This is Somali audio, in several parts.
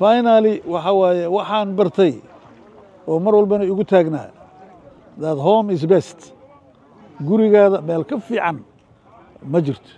finaly waxa waaye waxaan bartay oo mar walbana igu taagnaa that home is best gurigaada meel ka fiican ma jirto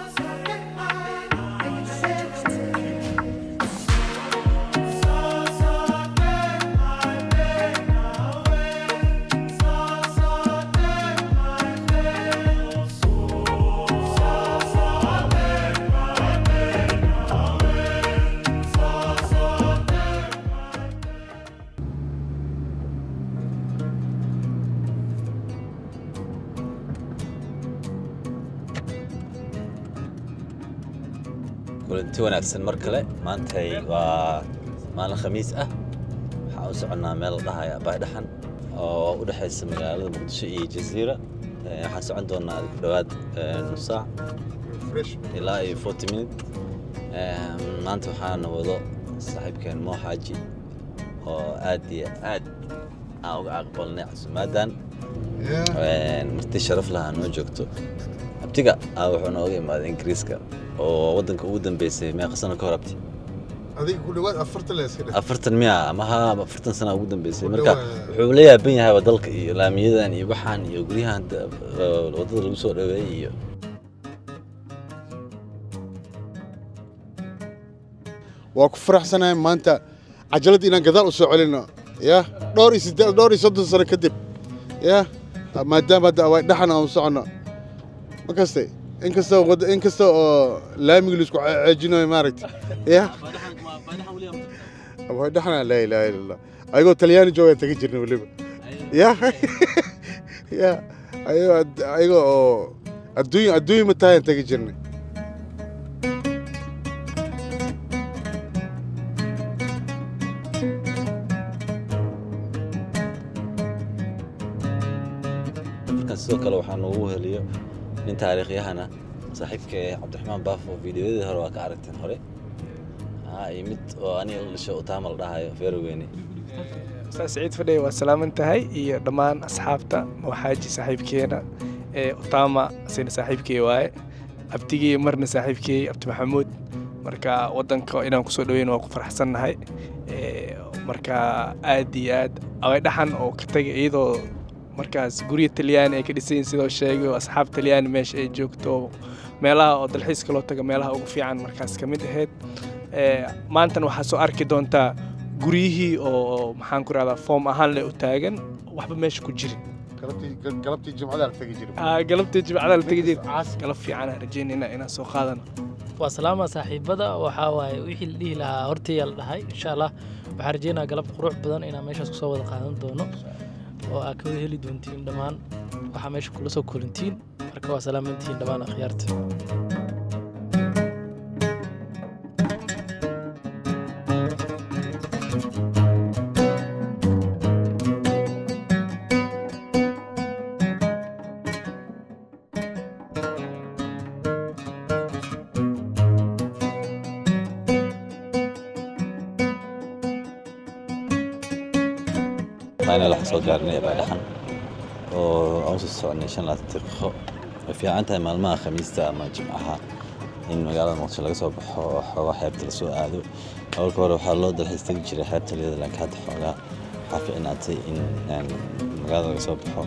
kulanti wanaagsan mar kale maantay waa maalin khamiis ah waxaan u soconnaa meel la dhahaya baydhaxan oo u dhexaysa magaalada muqdisho iyo jasiira Eh, waxaan socon doonaa ku dhowaad eh, nus saac ilaa iyo forty minute Eh, maanta waxaana wado saaxiibkeen moo xaaji oo aad iyo aad aan uga aqbalnay casuumaadan Eh, marti sharaf lahaa noo joogto abtiga ah wuxuu nooga imaaday ingiriiska oo waddanka ugu dambeysay meeqa sano ka hor abti adiga ku dhawaad afartan la iska dheh afartan miya ama ha afartan sana ugu dambeysay Ku marka dhawaad. wuxuu la yaaban yahay waa dalka iyo laamiyadan iyo waxaan iyo guryahan da- eh, waddada lagu soo dhaweeyey iyo waa ku faraxsanahay maanta cajalad inaan gadaal u soo celino ya dhowr iyo siddeed dhowr iyo soddon sano kadib ya maadaama hadda waa dhaxan aan u soconno ma kaste inkasta wada inkasta oo laamiga laisku ceejinayo maaragta ya waa dhaxana laa ilaaha illa allah ayagoo talyaani joogaan taga jirna weliba ya ya ayagoo ad- ayagoo oo adduunya adduunya matahayaan taga jirnay markan sidoo kale waxaa noogu heliyo nin taariikhyahana saaxiibka cabdiraxmaan baafo fiidiyoyadii hore waa ka aragteen hore Ah, iyo mid oo aniga la dhasho utaama la dhahayo feeroweyne ustaas siciid fadhiye waa salaaman tahay iyo dhammaan asxaabta mawxaaji saaxiibkeena ee utama asina saaxiibkey waaye abtigii marna saaxiibkey abdi maxamuud marka wadanka inaan kusoo dhaweyn waa ku faraxsannahay Ee, marka aad iyo aad awaydhaxan oo ka tagay iyadoo markaas gurya talyaani ay ka dhisayin sidoo sheegay oo asxaab talyaani meesha ay joogto meelaha oo dalxiiska loo taga meelaha ugu fiican markaas ka mid ahayd Ee, maantana waxaa soo arki doontaa guryihii oo maxaan ku rahdaa foom ahaan leh u taagan waxba meesha ku jirin galabtii galabtii jimcada la tagi jiray Ah, galabtii jimcada la tegi jir galab fiican aan rajeynayna inaan soo qaadano waa salaama saaxiibada waxaa waaye wixii la dhihi lahaa hortaya la dhahay insha allah waxaan rajeynaa galab qurux badan inaan meeshaas kusoo wada qaadan doono oo aad ka wada heli doontiin dhammaan waxaa meesha kula soo kulantiin marka waa salaamantihiin dhammaan akhyaarta final waxaan soo gaarnay baydhaxan oo aan usoo soconay shan laatan daqiiqo way fiican tahay maalmaha khamiista ama jimcaha in magaalada muqdisho laga soo baxo oo xoogaa xeebta lasoo aado awalka hore waxaa loo dalxiis tegi jiray xeebta liyada laakiin hadda xoogaa waxaa fiicnaatay in een, magaalada laga soo baxo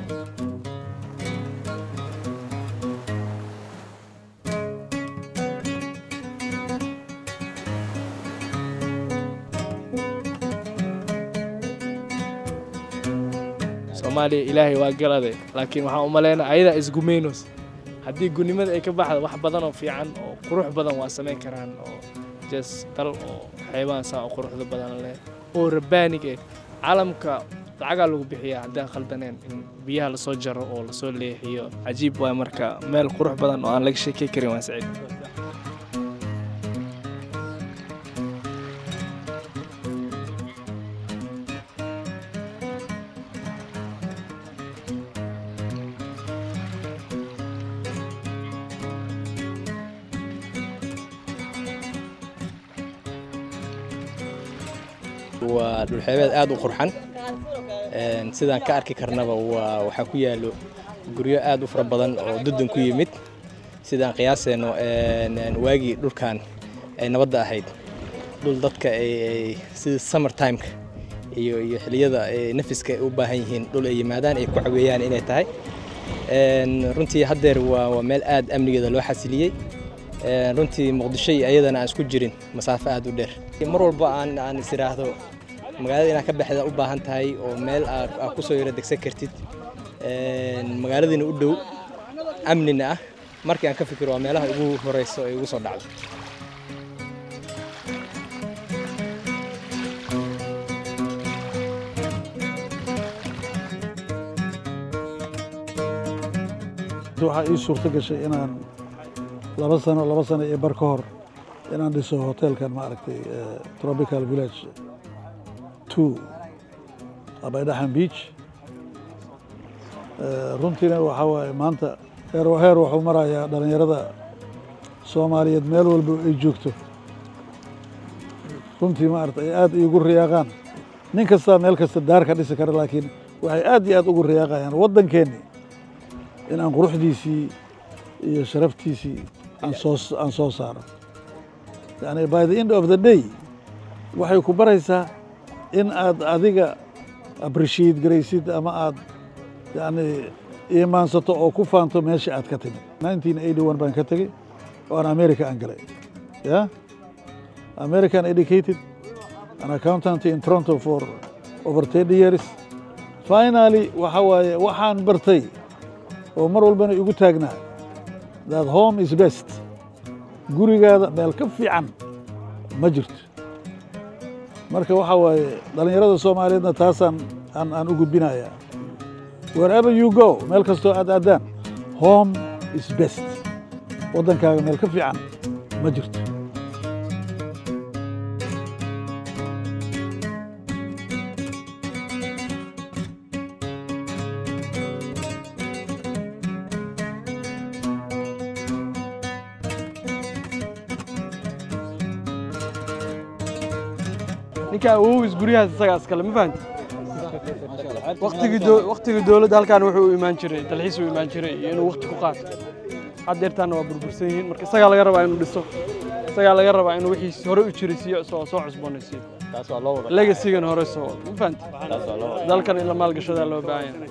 soomaaliya ilaahay waa galade laakiin waxaan u malaynaa ayadaa isgumaynos haddii gunimada ay ka baxda wax badan oo fiican oo qurux badan waa samayn karaan oo jes dal oo xeebahan saa oo quruxda badan leh oo rabaanig eh caalamka lacagaa lagu bixiyaa haddaan khaldaneen in biyaha lasoo jaro oo lasoo leexiyo cajiib waay marka meel qurux badan oo aan laga sheekey karin waa saciid waa dhulxeebeed aad u qurxan Een, sidaan ka arki karnaba waa waxaa ku yaallo guryo aad u fara badan oo dudun ku yimid sidaan qiyaaseenno een, een, waagii dhulkan ay nabadda ahayd dhul dadka ay sida summer timeka iyo iyo xilliyada nafiska ay u baahan yihiin dhul ay yimaadaan ay ku caweeyaan inay tahay runtii haddeer waa waa meel aad amnigeeda loo xasiliyey runtii muqdisho iyo ayadana aan isku jirin masaafo aad u dheer mar walba aan aan is idhaahdo magaalada inaad ka baxda u baahan tahay oo meel aad ku soo yaro degsan kartid magaaladiina u dhow amnina ah markii aan ka fikiro waa meelaha ugu horeyso ee ugu soo dhacdo waxaa ii suurto gashay inaan laba sano laba sano iyo bar ka hor inaan dhiso hotelkan maaragtay tropical village two abaydhaxan beach runtiina waxaa waaye maanta heer heer wuxuu marayaa dhallinyarada soomaaliyeed meel walba ay joogto runtii maarata ay aad iigu riyaaqaan nin kastaa meel kasta daar ka dhisi kara laakiin waxay aad iyo aad ugu riyaaqayaan waddankeenni in aan quruxdiisii iyo sharaftiisii aan soo aan soo saaro yani by the end of the day waxay ku baraysaa in aad adiga appreciate garaysid ama aad yani iimaansato oo ku faanto meesha aad ka timid nineteen eighty one baan ka tegey oo aan america aan galay ya american educated an accountant in toronto for over thirty years finally waxa waaye waxaan bartay oo mar walbana igu taagnaa that home is best gurigaada meel ka fiican ma jirto marka waxaa waaye dhallinyarada soomaaliyeedna taasaan aan aan u gudbinayaa wherever you go meel kastoo aad aadaan home is best waddankaaga meel ka fiican ma jirto ninka awowis guryahaas isagaa iskale ma fahanti waktigii dowladda halkaan wuxuu u imaan jiray dalxiis u imaan jiray iyo inuu wakti ku qaato haddeertaanna waa burbursan yihiin marka isagaa laga rabaa inuu dhiso isagaa laga rabaa inuu wixiis hore u jiray siiyo soo soo cusboonaysiiyo legasigana hore soo ma fahanti dalkan in la maalgashadaa loo baahan yahay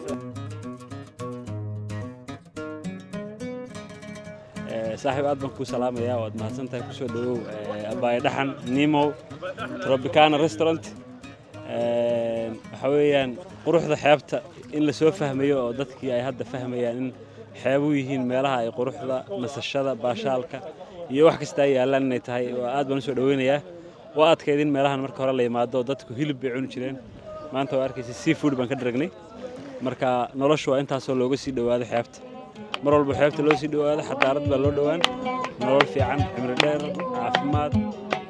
saaxiib aad baan kuu salaamayaa waad mahadsan tahay kusoo dhawow abaaye dhaxan nimow tropicana restaurant waxaa weeyaan quruxda xeebta in la soo fahmayo oo dadkii ay hadda fahmayaan in xeebu yihiin meelaha ay quruxda nasashada baashaalka iyo wax kasta ay yaallaan inay tahay aad baan usoo dhaweynayaa waa adkayd in meelahan marka hore la yimaado dadku hilib bay cuni jireen maanta waa arkaysa seafood baan ka dharagnay marka noloshu waa intaasoo looga sii dhowaado xeebta mar walba xeebta loo sii dhowaado xadaarad baa loo dhowaan nolol fiican cimri dheer caafimaad